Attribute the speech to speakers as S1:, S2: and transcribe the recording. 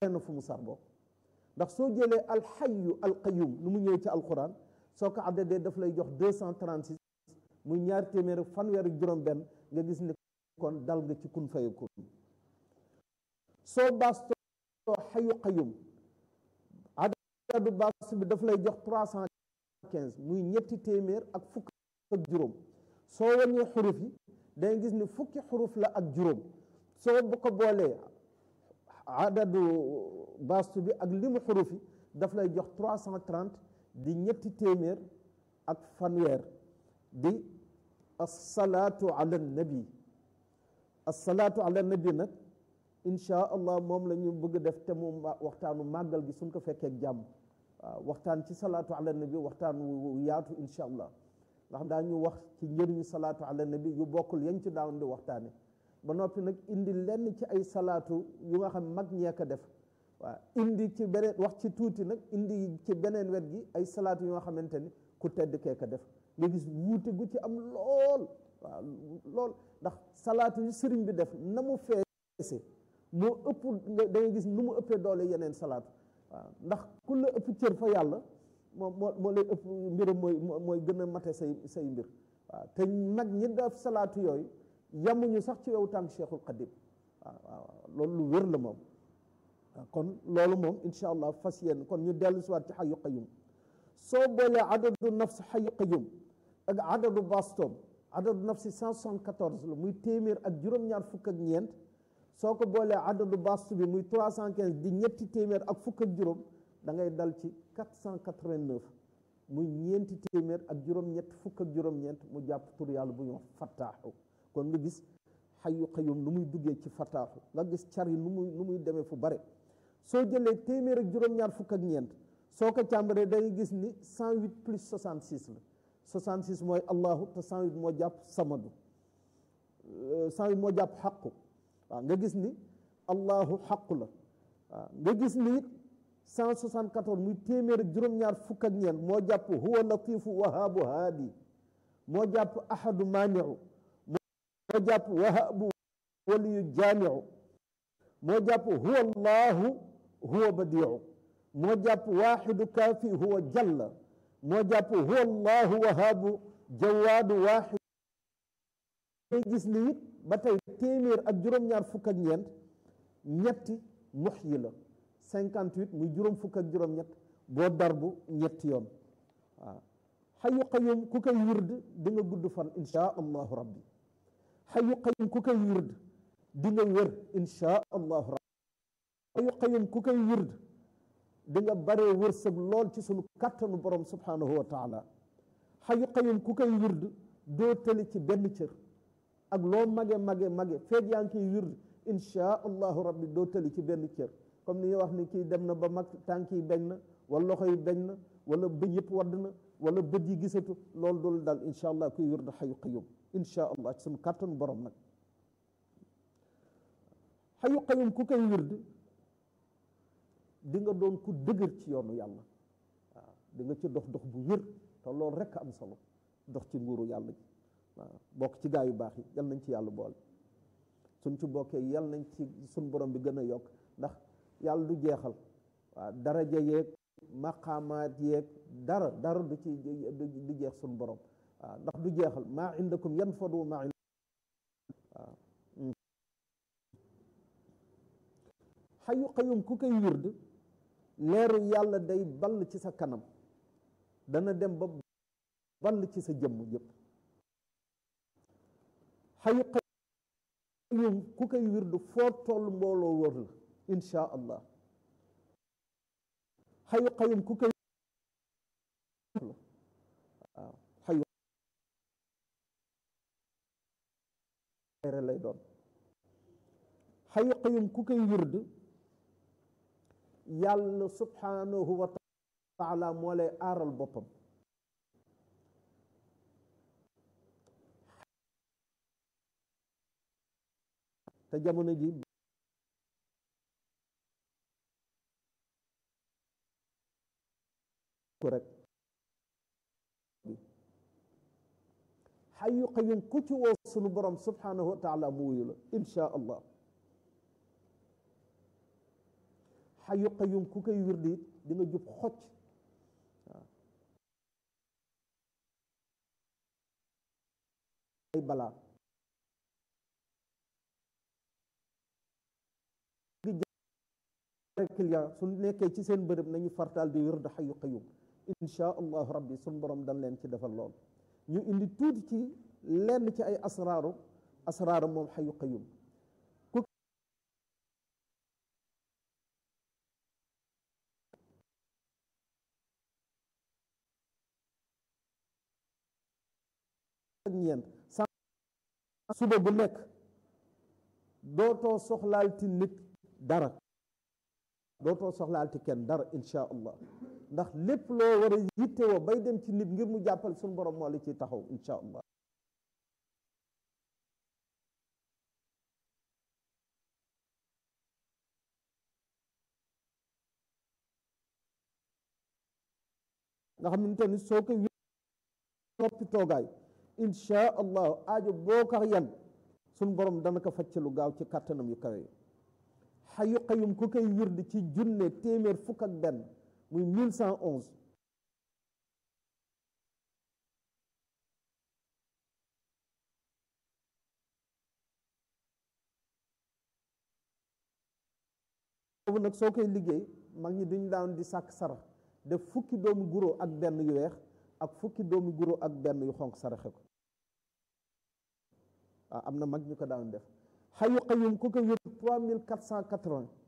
S1: na fu mu sar bokk ndax soo jëlee alxayu alqayum nu mu ñëw ci alquran soo ko addadee daf lay jox deux cent trente six muy ñaari téeméer ak fanweer ak juróom benn nga gis ni kon dal nga ci kun fayakun soo baastoo xayu qayum adadu baas bi daf lay jox trois cent quinze muy ñetti téeméer ak fukk ak juróom soo wàññee xuruf yi dangay gis ni fukki xuruf la ak juróom soo bu ko boolee adadu bastu bi ak limu xuruf yi daf lay jox trois cent trente di ñetti téeméer ak fanweer di assalaatu ala nabi assalaatu ala nabi nag insha allah moom la ñu bëgg def te mu waxtaanu màggal gi suñ ko fekkee jàmm waaw waxtaan ci salaatu ala nabi waxtaan wu yaatu insha allah ndax daañu wax ci njëriñu salaatu ala nabi yu bokkul yañ ci daawoon di waxtaane ba noppi nag indi lenn ci ay salaatu yu nga xam mag ñee ko def waaw indi ci beneen wax ci tuuti nag indi ci beneen wet gi ay salaatu yu nga xamante ni ku tedd kee ko def nga gis wuute gu ci am lool waaw lool ndax salaatu yu sëriñ bi def na mu feese moo ëpp nga da ngay gis nu mu ëppee doole yeneen salaatu waaw ndax ku la ëpp cër fa yàlla moo moo moo lay ëpp mbiram mooy mooy gën a mate say say mbir waaw te nag ñi def salaatu yooyu yamuñu sax ci yow tànk cheikhul qadim waaw waaw loolu lu wér la moom kon loolu moom incha allah fas yéen kon ñu dellu si waat ci xayu qayum soo boolee adadu nafs xayu qayum ak adadu bastom adadu nafsi cent soixante-quatorze la muy téeméer ak juróom-ñaar fukk ak ñeent soo ko boolee adadu bastu bi muy trois cent quinze di ñetti téeméer ak fukk ak juróom da ngay dal ci quatre cent quatre-vingt-neuf muy ñeenti téeméer ak juróom-ñett fukk ak juróom-ñeent mu jàpp tur yàlla bu ñu wax fattaaxu kon nga gis xayu qayum nu muy duggee ci fattaaxu nga gis car yi nu muy nu muy demee fu bare soo jëlee téeméer ak juróom-ñaar fukk ak ñeent soo ko càmbaree da ngay gis ni cent huit plus soixante six la soixante six mooy allahu te cent huit moo jàpp samadu cent huit moo jàpp xaqu waaw nga gis ni allahu xaqu la waaw nga gis ni it cent soixante quatorze muy téeméer ak juróom-ñaar fukk ak ñeent moo jàpp huwa latifu wahaabu haadi moo jàpp ahadu maaniu moo jàpp wahaabu waliyu jaamiu moo jàpp huwa allahu huwa badiu moo jàpp waaxidu kaafi huwa jalla moo jàpp huwa allahu wahaabu jawaadu waaxid ngay gis ni it ba tey téeméer ak juróom-ñaar fukk ak ñeent ñetti mux yi la cinquante huit muy juróom fukk ak juróom-ñett boo darbu ñetti yoon waaw xayu qayum ku koy wird di nga gudd fan insha allahu rabbi xayu qayum ku koy wird di nga wér insha allahu rabbi xayu qayum ku koy wird di nga baree wërsëg lool ci sunu kàttanu borom subhanahu wa taala xayu qayum ku koy wird doo tëli ci benn cër ak loo mage mage mage feeg yaa ngi koy wird insha allahu rabbi doo tëli ci benn cër comme ni ñuy wax ni kii dem na ba mag tànk yi beñ na wala loxo yi beñ na wala bëñ yëpp wadd na wala bët yi gisatu loolu doolu daal insha allah kuy wird xayu qayum insha allah ci sunu kàttanu borom nag xayu qayum ku koy wird di nga doon ku dëgër ci yoonu yàlla waaw di nga ci dox dox bu wér te loolu rekk am solo dox ci nguuru yàlla ji waaw bokk ci gaa yu baax yi yal nañ ci yàlla boole suñ ci bokkee yal nañ ci suñ borom bi gën a yokk ndax yàlla du jeexal waaw daraja yeeg maqaamaat yeeg dara dara du ci du jeex suñ borom waaw ndax du jeexal maa indakum yanfadu maa waaw xayu xayum ku koy wird leeru yàlla day ball ci sa kanam dana dem ba ball ci sa jëmm yépp xayu xayum ku koy wird foo toll mbooloo wër la insha allah xayu xayum ku koy waaw xayu lay doon xayu xayum ku koy wird yàlla subhanahu wa taala moo lay aaral boppam te jamono ji ko rek xayu qayum ku ci woo sunu borom subhanahu wa taala mu wuyu la insha allah xayu qayum ku koy wirdi it di nga jub xocc waaw ay balaa client su nekkee ci seen bërëb nañu fartaal di wird xayu qayum insha allahu rabbi suñ borom dañ leen ci defal lool ñu indi tuuti ci lenn ci ay asraaru asraaru moom xayu qayum ak ñeent suba bu nekk dootoo soxlaalti nit dara dootoo soxlaalti kenn dara insha allah ndax lépp loo war a yittewoo bay dem ci nit ngir mu jàppal suñu borom moo la ciy taxaw insha allah nga xamante ni soo ko noppi toogaay insha allah aajo boo ko yan suñ borom dana ko facc lu gaaw ci kàttanam yu kawe xayu xayum ku koy wird ci junne téeméer fukk ak benn muy mille cent onze boobu nag soo koy liggéey mag ñi duñ daan di sàkk sarax def fukki doomu guro ak benn yu weex ak fukki doomu guro ak benn yu xonq saraxe ko waaw am na mag ñu ko daan def xayu xayum ku ko wér trois mille quatre cent quatre-vingts